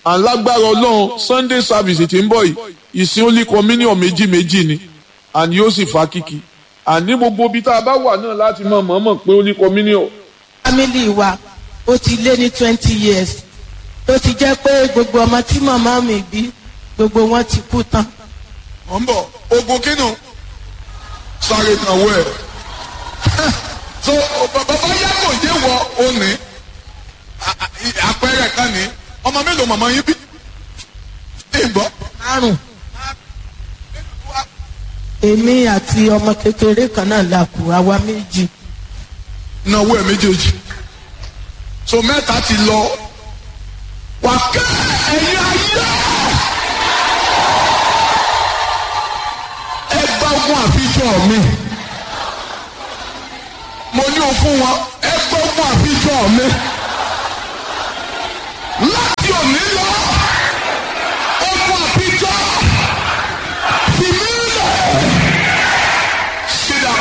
alágbára ọlọ́run sunday service tí ń bọ̀ yìí ìsìn only communion méjì méjì ni àní yóò sì fa kíkì àní gbogbo ibi tá a bá wà náà láti mọ̀ mọ̀ọ́mọ̀ pé only communion. family wa ó ti lé ní twenty years tó ti jẹ́ pé gbogbo ọmọ tí màmá mi bí gbogbo wọn ti kú tán. mọ̀ ń bọ̀ ogun kínú sáré kan wọ ẹ̀ so bàbá yá kò yé wọ òní àpẹẹrẹ kan ní ọmọ mélòó màmá yín bí ìgbọ́ márùn èmi àti ọmọ kékeré kan náà la kù àwa méjì náwó ẹ̀ méjèèjì so mẹ́ta ti lọ wà ká ẹ̀yin ayé ẹ gbá ogun àfijọ́ mi mo ní o fún wọn ẹ gbá ogun àfijọ́ mi láti òní lọ ogun àfijọ́ fi mí lẹ̀ ṣídà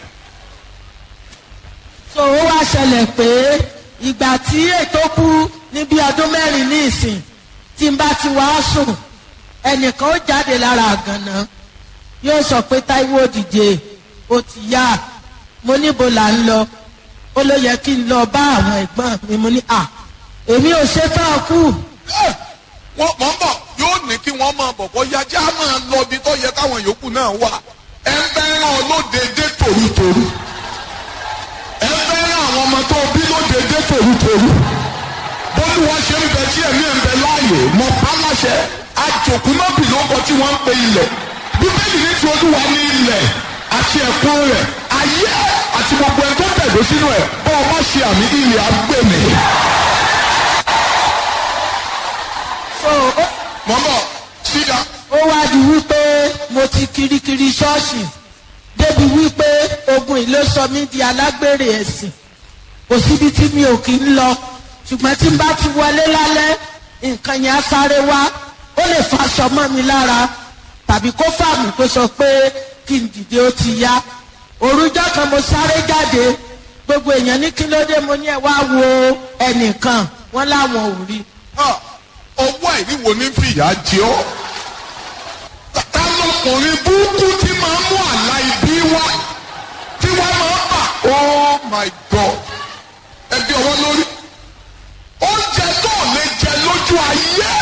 so ó wá ṣẹlẹ̀ pé ìgbà tí ètò kú ní bí ọdún mẹ́rin ní ìsìn tí n bá ti wá sùn ẹnìkan ó jáde lára àgànná yóò sọ pé táíwò òdìje ó ti yá mo níbo là ń lọ ó ló yẹ kí n lọ bá àwọn ẹ̀gbọ́n mi mo ní à èmi ò ṣetán kú wọ́n mọ̀ ń bọ̀ yóò ní kí wọ́n máa bọ̀ bọ́ yájá máa lọ ibi tó yẹ káwọn yòókù náà wà ẹ ń bẹ́ ràn lódeede tòrútòrú ẹ ń bẹ́ ràn àwọn ọmọ tó bí lódeede tòrútòrú bólúwa ṣe ń bẹ tí ẹ̀mí ẹ̀ ń bẹ láàyè mọ pálásẹ àjòkú náà bì lóko tí wọ́n ń pe ilẹ̀ bíbélì ní ti olúwa ní ilẹ̀ àti ẹ̀kún rẹ̀ ayé àti gbogbo ẹni tó tẹ̀dó sínú ẹ̀ bọ́ ọ má ṣe àmì ilẹ̀ agbèmí. so ó mọ̀ ń bọ̀ síga. ó wá di wípé mo ti kirikiri ṣọ́ọ̀ṣì débi wípé ogun yìí ló sọ mí di alágbèrè ẹ̀sìn kò síbi tí mi ò kí ń lọ ṣùgbọ́n tí n bá ti wọlé lálẹ́ nǹkan yẹn á sáré wá ó lè fa aṣọ mọ́ mi lára tàbí kó fà mí kó sọ pé kí n dìde ó ti yá òrùjọ́ kan mo sáré jáde gbogbo èèyàn ní kí ló dé mo ní ẹ wá wo ẹnìkan wọn láwọn ò rí Ah, ọwọ́ àìríwo ní fìyà jẹ ọ́. Ta lọkùnrin burúkú tí máa ń mú àlá ibi wá tí wọ́n máa ń bà. Oh my God! Ẹbí ọwọ́ lórí. Oúnjẹ tó ò lè jẹ lójú ayé.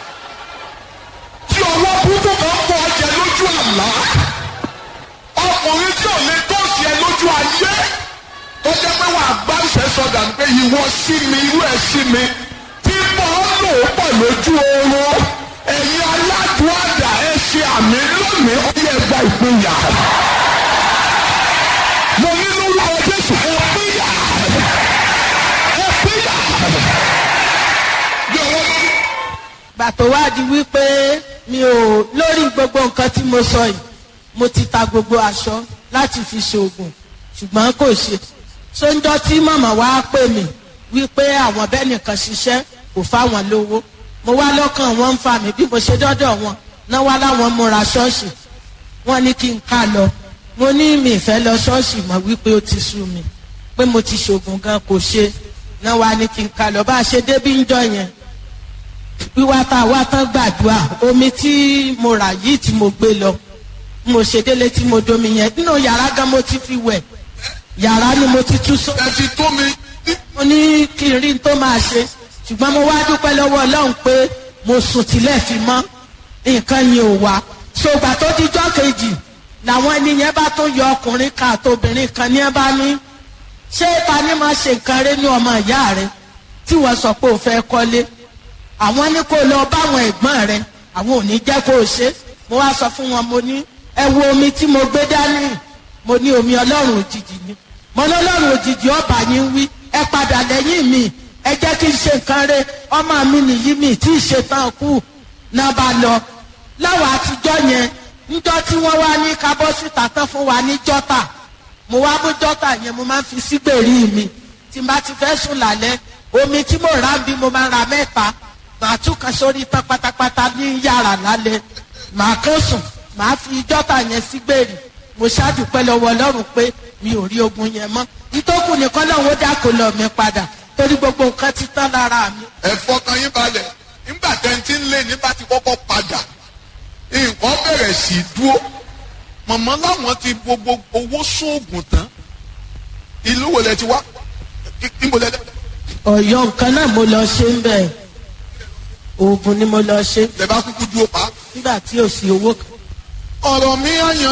Tí ọwọ́ burúkú kan fọ ọjẹ lójú àlá. Ọkùnrin tí ò lè tó sí ẹ lójú ayé. Tó jẹ́ pé wàá gbá ìṣẹ́sọdà ní pé ìwọ sí mi, irú ẹ̀ sí mi tí mo ń lò ó pọ̀ lójú oorun ẹ̀yin aládùúgbà ẹ ṣe àmì lónìí ó yẹ gba ìpínyà. mo ní lórúkọ jésù ẹ pínyà ẹ pínyà. bí ọwọ́ lórí. gbàtò wá di wípé mi ò lórí gbogbo nǹkan tí mo sọ yìí mo ti ta gbogbo aṣọ láti fi ṣoògùn ṣùgbọ́n kò ṣe sóńjọ́ tí màmá wa pè mí wípé àwọn bẹ́ẹ̀ nìkan ṣiṣẹ́ kò fáwọn lówó mo wá lọ́kàn wọn ń fa mi bí mo ṣe dọ́dọ̀ wọn náà wá láwọn múra ṣọ́ọ̀ṣì wọ́n ní kí n ká lọ mo ní mi ìfẹ́ lọ ṣọ́ọ̀ṣì mọ̀ wípé ó ti sú mi pé mo ti ṣoògùn gan kò ṣe náà wá ní kí n ká lọ bá a ṣe débí ń jọ yẹn wíwá tá a wá tán gbàdúrà omi tí mo rà yìí tí mo gbé lọ mo ṣe délé tí mo domi yẹn nínú yàrá gan mo ti fi wẹ̀ yàrá ni mo ti tú sọ ẹ ti tó mi. mo ní kí n rí n tó máa ṣe ṣùgbọ́n mo wá dúpẹ́ lọ́wọ́ ọlọ́run pé mo sùn tilẹ̀ fi mọ́ nǹkan yẹn ò wá ṣògbà tó dijọ́ kejì làwọn ẹni yẹn bá tó yọ ọkùnrin kan àtobìnrin kan ní ẹ bá ní ṣé ta ni máa ṣe nǹkan rẹ ní ọmọ ìyá rẹ tí wọ́n sọ pé o fẹ́ kọ́lé àwọn ní kó lọ báwọn ẹ̀gbọ́n rẹ àwọn ò ní jẹ́ kó o ṣe mo wá sọ fún wọn mo ní ẹ wo omi tí mo gbé dání mo ní omi ọlọ́run òjijì ni mo ní ọlọ́run òjijì ọba yín wí ẹ padà lẹ́yìn mi ẹ jẹ́ kí n ṣe nǹkan rẹ ọmọ mi nìyí mi tí ì ṣe tán kú náà bá lọ láwọn àtijọ́ yẹn níjọ́ tí wọ́n wá ní kábọ́ síta tán fún wa ní jọ́tà mo wá mú jọ́tà yẹn mo máa ń fi sígbèrí mi tí n bá ti fẹ́ sùn lálẹ́ omi tí mo rà ń bí mo máa ra mẹ́ta màá tún kan sórí tán pátápátá ní yàrá lálẹ́ màá kó sùn màá fi jọ́tà yẹn sígbèrí mo ṣáàdù pẹ́ lọ́wọ́ ọlọ́run pé mi ò rí ogun yẹn mọ́ ìtókù nìkan náà ó dákò lọ mi padà torí gbogbo nǹkan ti tán lára mi. ẹ fọkàn yín balẹ̀ nígbà tẹ́ ń ẹlẹ́ni bá ti kọ́kọ́ padà nǹkan bẹ̀rẹ̀ sí í dúró mọ̀mọ́ láwọn ti gbogbo owó sóògùn tán ìlú wo lẹ ti wá níbo lẹ dẹ ọ̀yọ́ nǹkan náà mo lọ ṣe ń bẹ̀ oògùn ni mo lọ ṣe lẹ bá kúkú dúró pa. nígbà tí ò sí owó kan. ọ̀rọ̀ mi àyàn